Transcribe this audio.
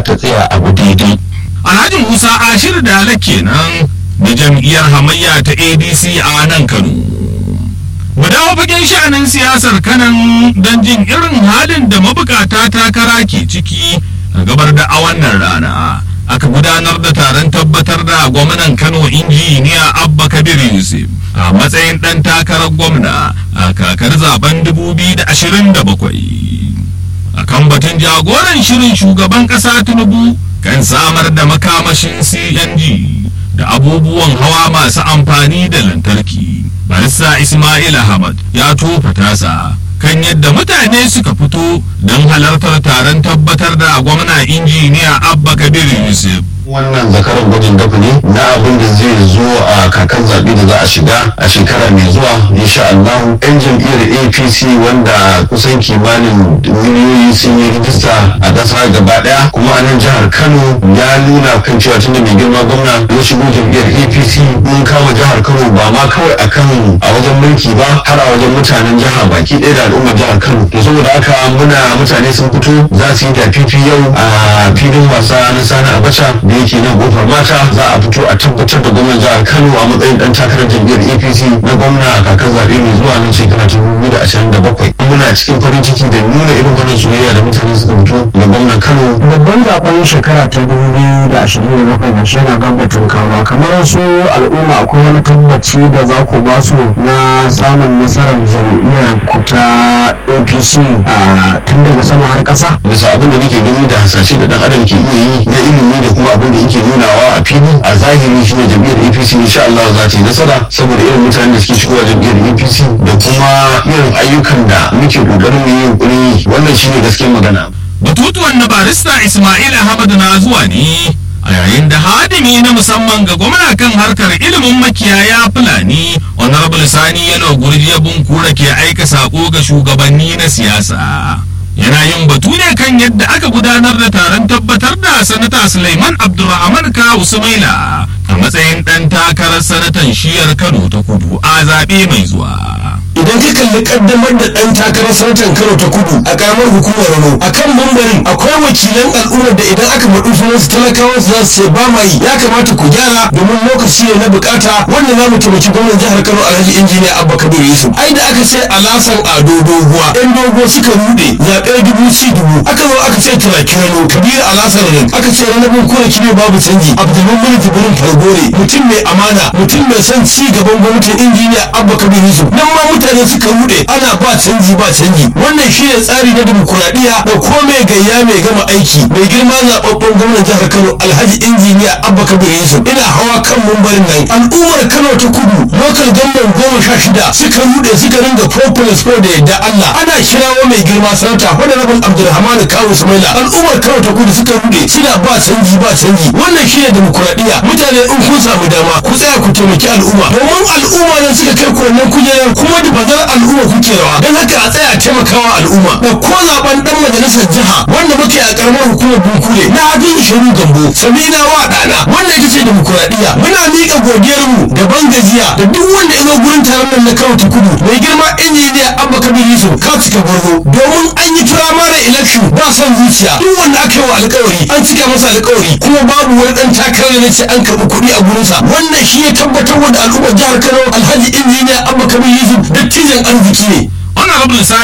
ta tsaya abu daidai alhaji musa ashir dala kenan da jam'iyyar hamayya ta adc a nan kano mu dawo fagen sha'anin siyasar kanan don jin irin halin da mabukata takara ke ciki a gabar da a wannan rana aka gudanar da taron tabbatar da gwamnan kano injiniya abba kabir yusuf a matsayin ɗan takarar gwamna a kakar zaben 2027 a kan batun jagoran shirin shugaban ƙasa tinubu kan samar da makamashin cng da abubuwan hawa masu amfani da lantarki barista ismail ahmad ya tofa tasa kan yadda mutane suka fito don halartar taron tabbatar da gwamna injiniya abba kabir yusuf wannan zakaran gwajin dafa ne na abin da zai zo a kakan zaɓe da za a shiga a shekara mai zuwa insha Allah yan jam'iyyar APC wanda kusan kimanin miliyoyi sun yi rijista a ƙasa gaba ɗaya kuma a nan jihar Kano ya nuna kan cewa tunda mai girma gwamna ya shigo jam'iyyar APC mun kama jihar Kano ba ma kawai akan a wajen mulki ba har a wajen mutanen jiha baki ɗaya da al'ummar jihar Kano to saboda haka muna mutane sun fito za su yi da fifi yau a filin wasa na Sani Abacha da yake nan kofar mata za a fito a tabbatar da gwamnan jihar kano a matsayin dan takarar jam'iyyar apc na gwamna a kakar zaɓe mai zuwa nan shekara ta dubu da ashirin da bakwai muna cikin farin ciki da nuna irin wannan soyayya da mutane suka fito da gwamnan kano babban zaben shekara ta dubu biyu da ashirin da bakwai na shi na gabatin kawa kamar su al'umma akwai wani tabbaci da za ku ba su na samun nasarar jam'iyyar ku ta apc a tun daga sama har ƙasa bisa abin da nake gani da hasashe da dan adam ke iya yi na ilimi da kuma abin da yake nunawa a fili a zahiri shi ne jam'iyyar apc insha Allah za ta yi nasara saboda irin mutanen da suke shigowa jam'iyyar apc da kuma irin ayyukan da muke kokarin mu yi yunkuri wannan shine gaskiyar magana batutuwan na barista ismail ahmad na zuwa ne a yayin da hadimi na musamman ga gwamna kan harkar ilimin makiyaya fulani honorable sani yalo gurjiya bunkura ke aika sako ga shugabanni na siyasa yana yin batu ne kan yadda aka gudanar da taron tabbatar da sanata suleiman abdulrahman kawu sumaila a matsayin ɗan takarar sanatan shiyar kano ta kudu a zaɓe mai zuwa idan ka kalli kaddamar da ɗan takarar sanatan kano ta kudu a karamar hukumar rano a kan mambarin akwai wakilan al'ummar da idan aka faɗi sunan su talakawa su za su ce ba ma yi ya kamata ku gyara domin lokaci ne na bukata wanda za mu taimaki gwamnan jihar kano alhaji injiniya abba kabir yusuf ai da aka ce alasan ado doguwa yan dogo suka rude zaɓe dubu ci dubu aka zo aka ce turaki rano kabir alasan rin aka ce ranabin kura kibe babu canji abdulmin mulki burin fargore mutum mai amana mutum mai son ci gaban gwamnatin injiniya abba kabir yusuf nan ma mutane suka rude ana ba canji ba canji wannan shine tsari na dimokuraɗiyya da komai gayya mai gama aiki mai girma zaɓaɓɓen gwamnan jihar kano alhaji injiniya abba kabir yusuf ina hawa kan mumbarin nan al'ummar kano ta kudu lokal gamban goma sha shida suka rude suka ringa propolis ko da yadda allah ana kirawo mai girma sanata wanda rabin abdulrahman kawu sumaila al'ummar kano ta kudu suka rude suna ba canji ba canji wannan shine dimokuraɗiyya mutane in kun samu dama ku tsaya ku taimaki al'umma domin al'umma ne suka kai ku wannan kujerar kuma da bazar al'umma kuke rawa don haka a tsaya taimakawa al'umma da ko zaben dan majalisar jiha wanda muke a karamar hukumar bunkure na abin shiru gambo samina wa dana wannan ita ce demokuraɗiyya muna miƙa godiyarmu da ban gajiya da duk wanda ya zo gurin taron nan na kano ta kudu mai girma injiniya abba kabir yusuf ka cika gwarzo domin an yi firamare election ba son zuciya duk wanda aka yi wa alkawari an cika masa alkawari kuma babu wani dan takarar da ce an karɓi kuɗi a gurinsa wannan shi ya tabbatar da al'ummar jihar kano alhaji injiniya abba kabir yusuf dattijan arziki ne honorable